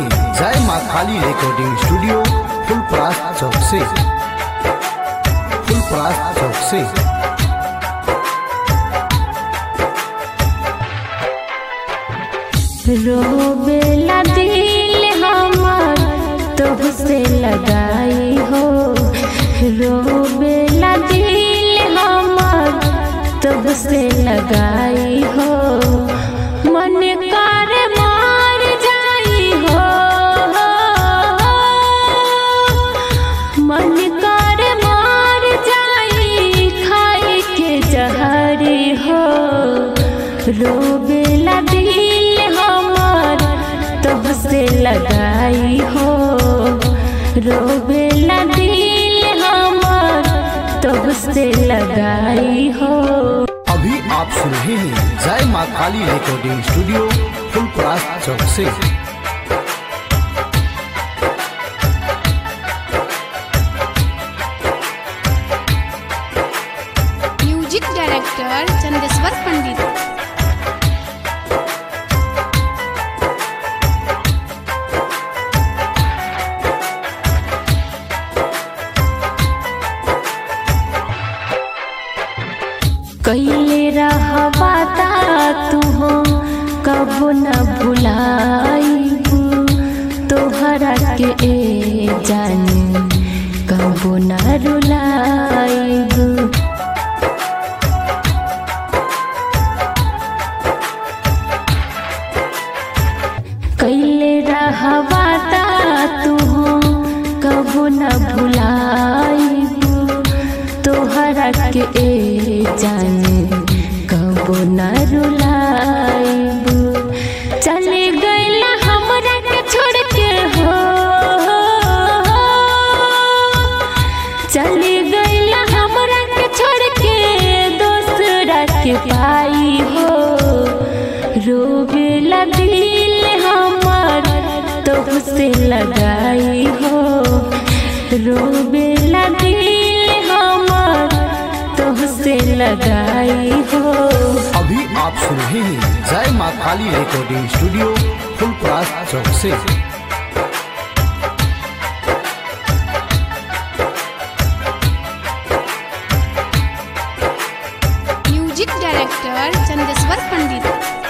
हैं जय माँ काली रिकॉर्डिंग स्टूडियो फुलपरास चौक से फुलपरास चौक से रोबेला दिल हमर तुझसे लगाई हो रोबेला दिल हमर तुझसे लगाई हो मन कर मार जाई हो मन कर मार जाई खाई के जहरी हो रोबेला दिल हमर तुझसे लगाई हो रोबेला दिल हमर तुझसे लगाई हो अभी आप सुन रहे हैं जय माँ काली रिकॉर्डिंग स्टूडियो फुलपरास चौक से म्यूजिक डायरेक्टर चंदेश्वर पंडित कैले रहवा तू हो कब न भुलाईबू तोहरा के ए जाने कब न रुलाईबू कैले रहवा तू हो कब न भुलाईबू तोहरा के ए जाने कब न रुलाईबू चले गईला हमरा के छोड़ के हो चले गईला हमरा के छोड़ के दोसरा के पाई हो रोबेला दिल हमर तुझसे लगाई हो रोबेला दिल हमर तुझसे लगाई हो अभी आप सुन रहे हैं जय माँ काली रिकॉर्डिंग स्टूडियो फुलपरास चौक से म्यूजिक डायरेक्टर चंदेश्वर पंडित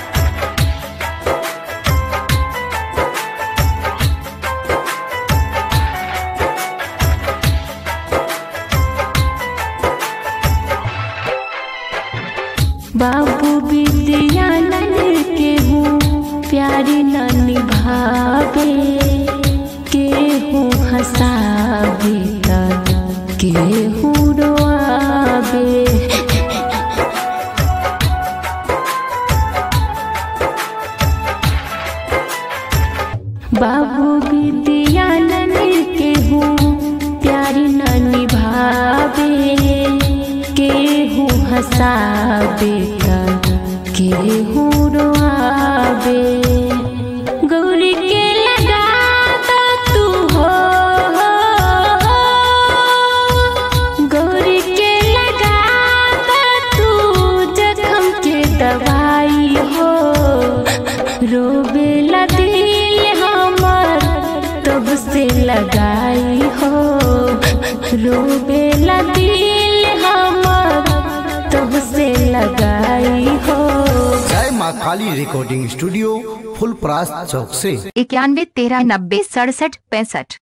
बाबू विद्यानंद के हूँ प्यारी न निभावे के हूँ हंसावे त के हूँ रोआवे बाबू विद्यानंद के हूँ प्यारी न निभावे के हूँ हंसावे त के हूँ रोआवे गौरी के लगा दो तू हो गौरी के लगा दो तू जखम के दवाई हो रोबेला दिल हमर तुझसे लगाई हो रोबेला दिल हमर तुझसे लगाई हो जय माँ काली रिकॉर्डिंग स्टूडियो फुलपरास चौक से इक्यानवे तेरह नब्बे सड़सठ पैंसठ